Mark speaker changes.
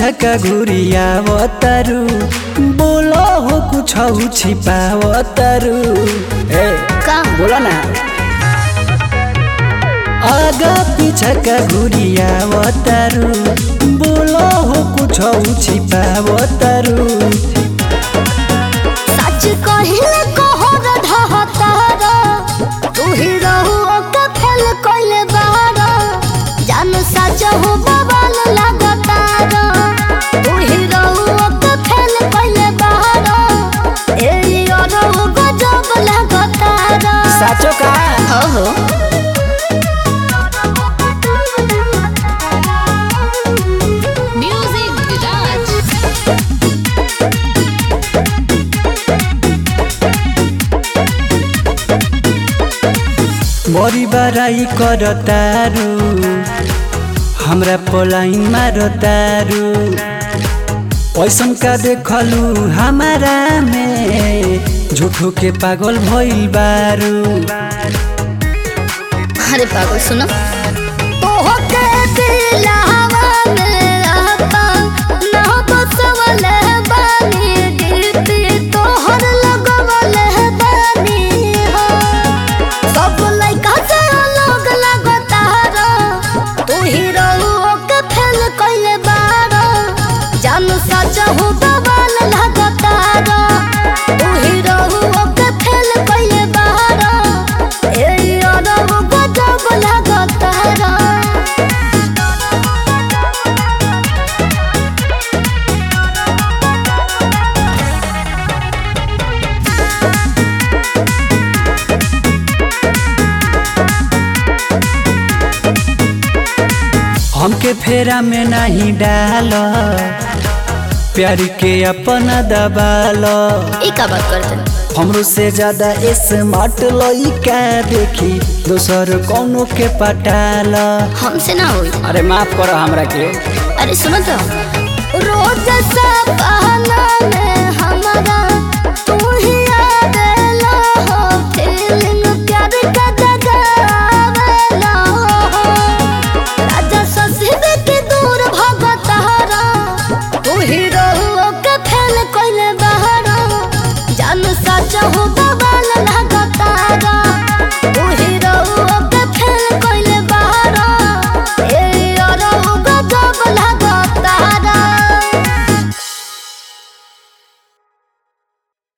Speaker 1: पिछका घुरियावतारू बोलो हो कुछ छिपावतारू ए
Speaker 2: का
Speaker 1: बोला ना आगा पिछका घुरियावतारू बोलो हो कुछ छिपावतारू
Speaker 2: सच कहिले कहर ढहतार तू ही रहू ओके फेल कइले बार जान सच हो बवाल लागतार तू ही रहू ओके फेल कइले बार ए अरहु गजब लागतार
Speaker 1: साचो का
Speaker 2: ओहो म्यूजिक विराज
Speaker 1: बड़ी बड़ाई करतारू हमरा पलाइन मारतारू ऐसन का देखलू हमारा में झूठो के पागल भइल बारू
Speaker 2: अरे पागल सुनो ओके दिलावा में आता ना बसवल बानी दीदी तोहर लगवल बानी हो सब लइका से अलग लगतार तू ही रहू ओके फेल कइले बार जान सच हो बवाल लगतार तू ही रहू ओके फेल कइले बार ए अरहु गजब लागतार
Speaker 1: हमके फेरा में नहीं डाल प्यार के अपना दबाल
Speaker 2: ई का बात करते
Speaker 1: हमरो से ज्यादा स्मार्ट लइका देखी दोसर कौनो के पटाल
Speaker 2: हमसे ना होई
Speaker 1: अरे माफ करो हमरा के
Speaker 2: अरे सुनो तो रोज सपना में हमारा तू ही आवेला हो फीलिंग प्यार का जगावेला हो राजा ससीब के दूर भगतारा तू ही रहुओ के फेल कइले बहारा जान सच हो